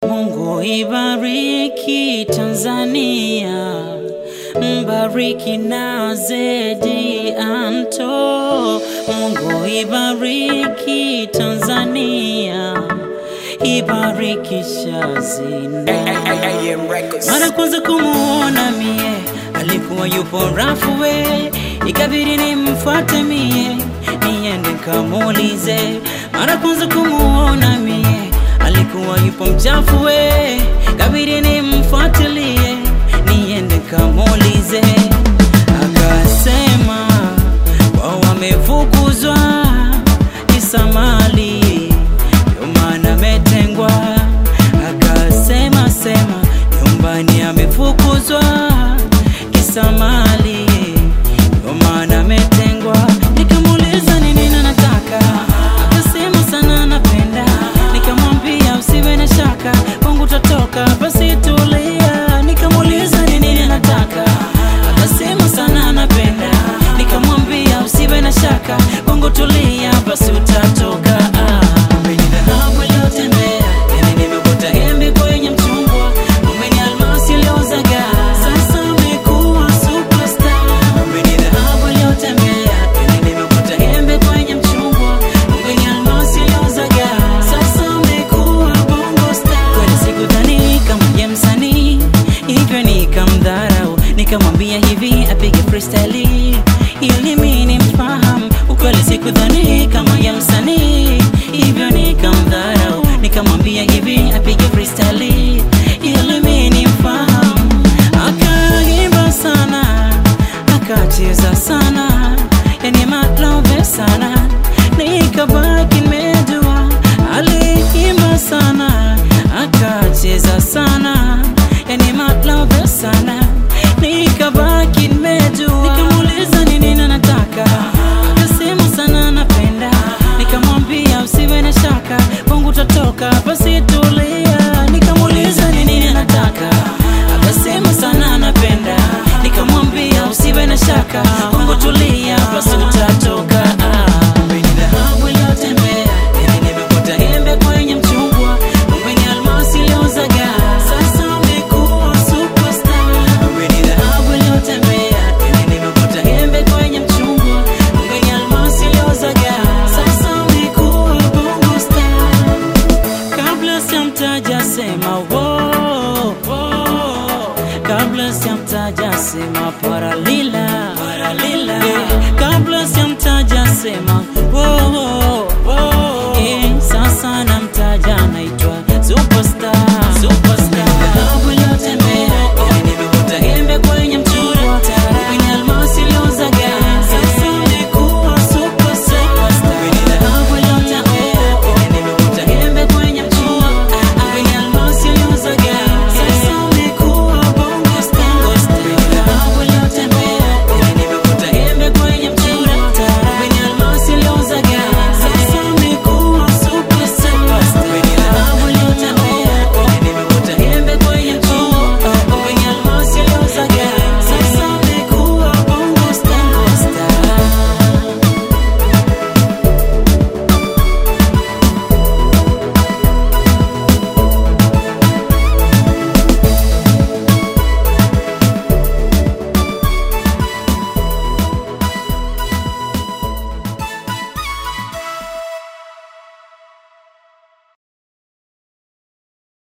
Mungu ibariki Tanzania, mbariki na Zedi Anto. Mungu ibariki Tanzania, ibariki Shazina. Mara kwanza kumuona mie alikuwa yupo rafu we, ikabidi nimfuate mie niende kamuulize. Mara kwanza kumuona mie alikuwa yupo mchafu we, ikabidi nimfuatilie niende kamuulize. Akasema wao wamefukuzwa kisa mali, ndio maana ametengwa. Akasema sema nyumbani amefukuzwa kisa mali, ndio maana ametengwa. Nikamuuliza ni nini anataka, akasema sana anapenda. Nikamwambia usiwe na shaka, kwangu utatoka, basi tulia. Nikamuuliza ni nini anataka, akasema sana anapenda. Nikamwambia usiwe na shaka, kwangu tulia, basi utatoka. Ah, Umeni dhahabu iliyotembea, yani nimekuta embe kwenye mchungwa. Umeni almasi iliyozagaa, sasa umekuwa superstar. Umeni dhahabu iliyotembea, yani nimekuta embe kwenye mchungwa. Umeni almasi iliyozagaa, sasa umekuwa bongo star. Kweli sikudhani kama ye msanii, hivyo nikamdharau, nikamwambia hivi apige freestyle ili mimi nimfahamu. Ukweli sikudhani kama ye msanii, hivyo nikamdharau, nikamwambia hivi apige freestyle ili mimi nimfahamu. Akaimba sana, akacheza sana, yani maklove sana, nikabaki nimejua. Aliimba sana, akacheza sana, yani maklove sana, nikabaki nimejua. Nikamuuliza ni nini anataka, akasema sana anapenda. Nikamwambia usiwe na shaka, kwangu utatoka, basi tulia. Nikamuuliza ni nini anataka, akasema sana anapenda. Nikamwambia usiwe na shaka, kwangu tulia, basi utatoka. Ah, Umeni dhahabu iliyotembea, yani nimekuta embe kwenye mchungwa. Umeni almasi iliyozagaa, sasa umekuwa superstar. Umeni dhahabu iliyotembea, yani nimekuta embe kwenye mchungwa. Umeni almasi iliyozagaa, sasa umekuwa bongo star. Kabla sijamtaja sema wo, wo. Kabla sijamtaja sema paralila, paralila. Yeah. Kabla sijamtaja sema wo, wo.